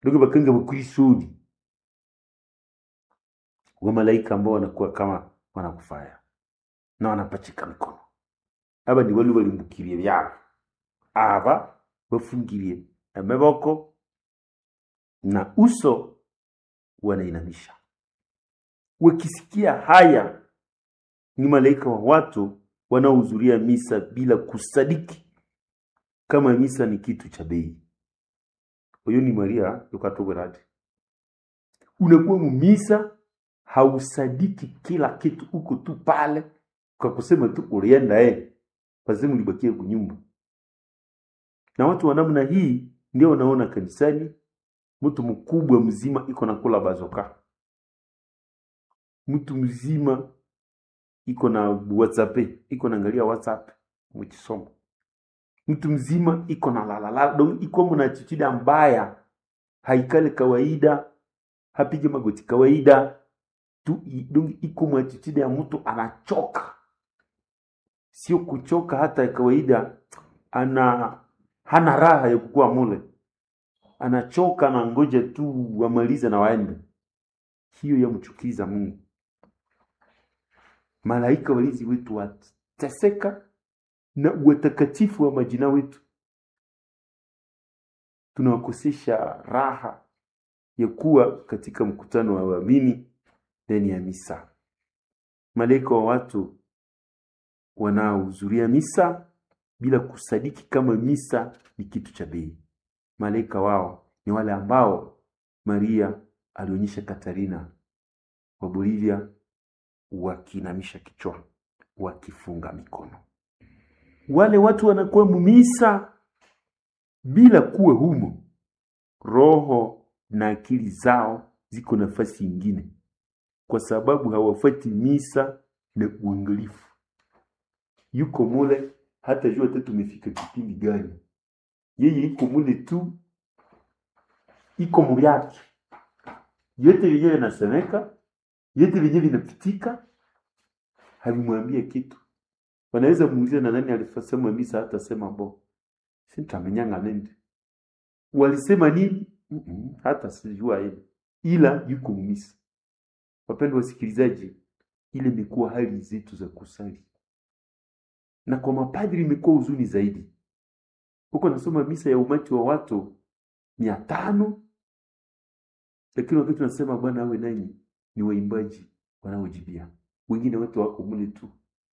ndio bakanga bakwisudi wa malaika ambao wanakuwa kama wanakufaya na wanapachika mikono aba ni wali balimbukirie byabo aba bafungirie amaboko na uso wanainamisha wakisikia haya ni malaika wa watu wanaohudhuria misa bila kusadiki kama misa ni kitu cha bei huyo ni maria yokatogorati unakuwa mumisa hausadiki kila kitu uko tu pale kwa kusema tu ulienda eh lazima ulibakie kunyumba na watu wa namna hii ndio wanaona kanisani mtu mkubwa mzima iko na kula bazoka mtu mzima iko na whatsapp iko naangalia whatsapp mkisomo mtu mzima iko na lalala donc iko mna attitude mbaya haikale kawaida hapige magoti kawaida tu donc iko mna attitude ya mtu anachoka sio kuchoka hata ya kawaida ana hana raha ya kukua mule anachoka na ngoja tu wamalize na waende hiyo yamchukiza mungu malaika walinzi wetu wateseka na watakatifu wa majina wetu tunawakosesha raha ya kuwa katika mkutano wa waamini ndani ya misa malaika wa watu wanaohudhuria misa bila kusadiki kama misa ni kitu cha bei malaika wao ni wale ambao maria alionyesha katarina wa bolivia wakiinamisha kichwa wakifunga mikono wale watu wanakuwa mumisa bila kuwa humo roho na akili zao ziko nafasi ingine kwa sababu hawafati misa na uangalifu yuko mule hata jua hata tumefika kipindi gani yeye iko mule tu iko mubyake yote vyenyewe vinasemeka yote vyenyewe vinapitika havimwambia kitu wanaweza muuliza na nani alifasema misa hata sema bo sintamenyanga nende walisema nini mm -mm, hata sijua ile ila yuko mumisa wapendwa wasikilizaji ile imekuwa hali zetu za kusali na kwa mapadri imekuwa huzuni zaidi huko nasoma misa ya umati wa watu mia tano lakini wakati tunasema bwana awe nanyi ni waimbaji wanaojibia wengine wote wako mule tu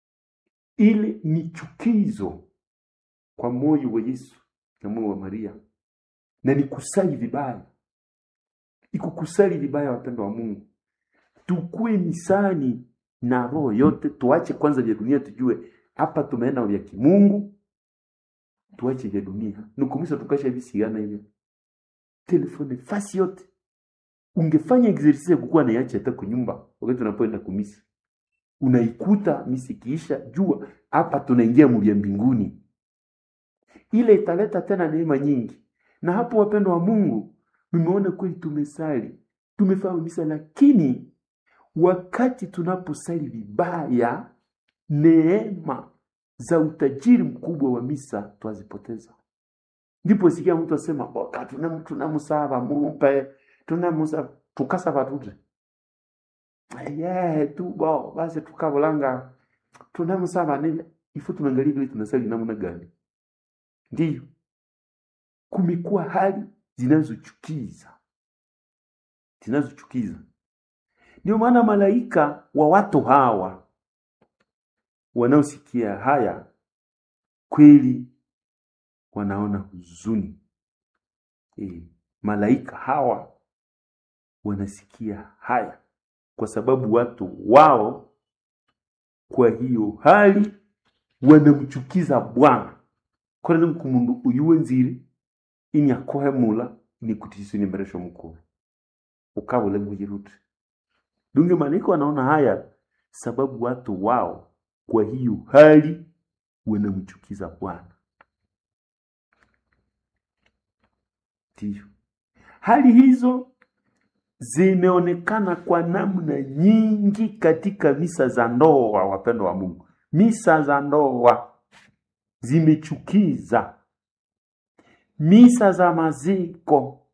ile ni chukizo kwa moyo wa yesu na moyo wa maria na ni kusali vibaya iko kusali vibaya wapendo wa mungu tukue misani na roho yote tuache kwanza vya dunia tujue hapa tumeenda vya kimungu tuache vya dunia nukumisa tukasha visigana hivyo telefone fasi yote ungefanya exercise ya kukuwa naiache hata kunyumba wakati unapoenda kumisi unaikuta misi kiisha jua hapa tunaingia mvya mbinguni ile italeta tena neema nyingi na hapo wapendo wa mungu nimeona kweli tumesali tumefanya misa lakini wakati tunaposali vibaya neema za utajiri mkubwa wa misa twazipoteza ndipo sikia mtu asema boka tunamusaba mupe tunamusaba tukasaba tute yeah, tu bo basi tukabulanga tunamusaba nini ifu tunaangalia vile tunasali namna gani ndiyo kumekuwa hali zinazochukiza zinazochukiza ndio maana malaika wa watu hawa wanaosikia haya kweli wanaona huzuni e, malaika hawa wanasikia haya kwa sababu watu wao kwa hiyo hali wanamchukiza bwana korene mkumundu uyuwe nziri ini akohemula ini kutisu ni mberesho mkuu ukabule mujiruti dunge malaika wanaona haya sababu watu wao kwa hiyo hali wanamchukiza bwana ndiyo hali hizo zimeonekana kwa namna nyingi katika misa za ndoa wapendo wa mungu misa za ndoa zimechukiza misa za maziko